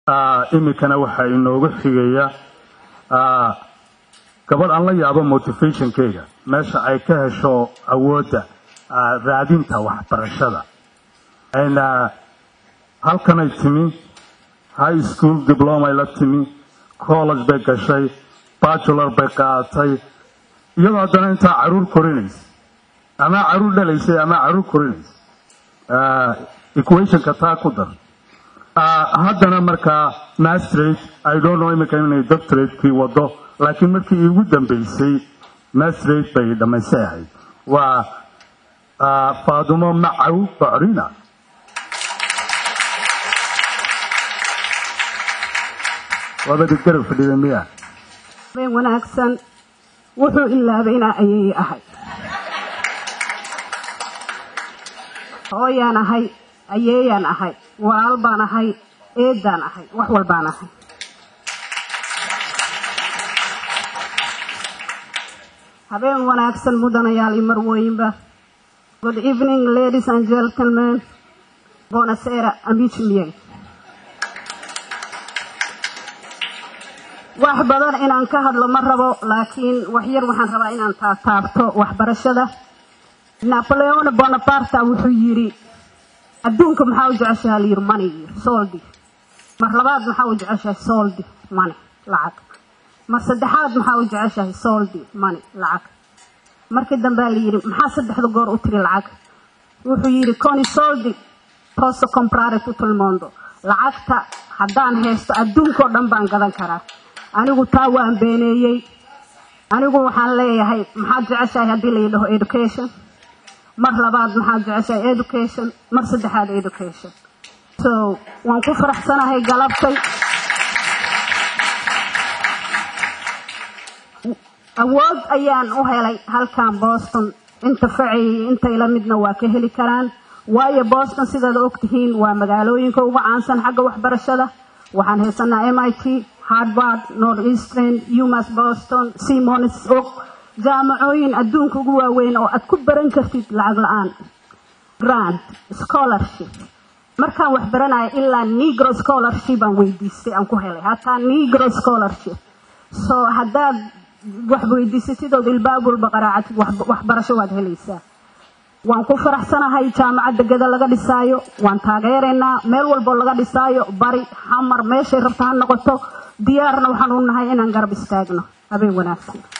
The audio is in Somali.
iminkana waxaa inooga xigaya gabadh aan la yaabo motivationkeyga meesha ay ka hesho awoodda raadinta waxbarashada halkanay timi high school diplomay la timi college bay gashay bachelor bay qaadatay iyadoo haddana intaa caruur korinaysa ama caruur dhalaysay ama caruur korinaysa equationka taa ku dar haddana markaa mastrate i don't know iminka inay doctoratekii wado laakiin markii iigu dambeysay mastrate bay dhammaystay ahayd waa faadumo macaw bocrina waabadi garab fadhida miya been wanaagsan wuxuu ilaabayna ayay ahay hooyaan ahay ayeeyaan ahay walaal baan ahay eedaan ahay wax walbaan ahay habeen wanaagsan mudanayaal iyo marwooyinba good evening ladies and gentlemen bonasera amichmiyey wax badan inaan ka hadlo ma rabo laakiin wax yar waxaan rabaa inaan taataabto waxbarashada napoleon bonaparte wuxuu yidhi adduunka maxaa u jeceshaha layidhi money soldi mar labaad maxaa u jeceshahay soldi money lacag mar saddexaad maxaa u jeceshahay soldi money lacag markii dambea layidhi maxaa saddexda goor u tiri lacag wuxuu yidhi coni soldi posso comprare tutto il mondo lacagta haddaan haysto adduunkao dhan baan gadan karaa anigu taa waan beeneeyey anigu waxaan leeyahay maxaad jeceshahay haddii la yidhaho education mar labaad maxaad jeceshahay education mar saddexaad education so waan ku faraxsanahay galabtay awood ayaan u helay halkan boston inta facay intay la midna waa ka heli karaan waayo boston sidaad ogtihiin waa magaalooyinka ugu caansan xagga waxbarashada waxaan haysanaa m i t harvard north eastern umas boston simons og jaamacooyin adduunka ugu waaweyn oo aad ku baran kartid lacag la-aan grant scholarship markaan wax baranaya ilaa negro scholarship aan weydiistay aan ku helay hataa negro scholarship so haddaad wax weydiisatid ood ilbaab walba qaraacatid waxbarasho waad helaysaa waan ku faraxsanahay jaamacadda geda laga dhisaayo waan taageeraynaa meel walboo laga dhisaayo bari xamar meeshay rabta ha noqoto diyaarna waxaan u nahay inaan garab istaagno habeen wanaagsan